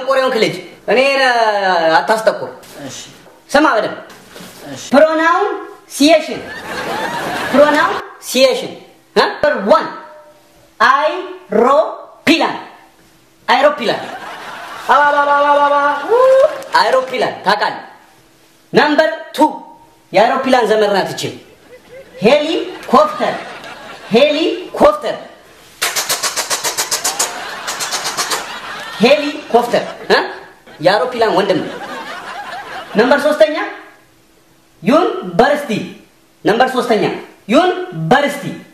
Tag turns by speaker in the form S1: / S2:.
S1: ደንቆሬውን ክልጅ እኔን አታስጠቁር።
S2: እሺ
S1: ስማ በደምብ
S2: እሺ
S1: ፕሮናውን ሲየሽን ፕሮናውን ሲየሽን ነምበር ዋን አይሮፕላን አይሮፕላን አባባባባባ አይሮፕላን ታውቃለህ። ነምበር ቱ የአይሮፕላን ዘመድ ናት ይቺ ሄሊኮፕተር ሄሊኮፕተር ሄሊኮፕተር እ? የአውሮፕላን ወንድም ነው። ነምበር ሶስተኛ ዩኒቨርሲቲ ነምበር ሶስተኛ ዩኒቨርሲቲ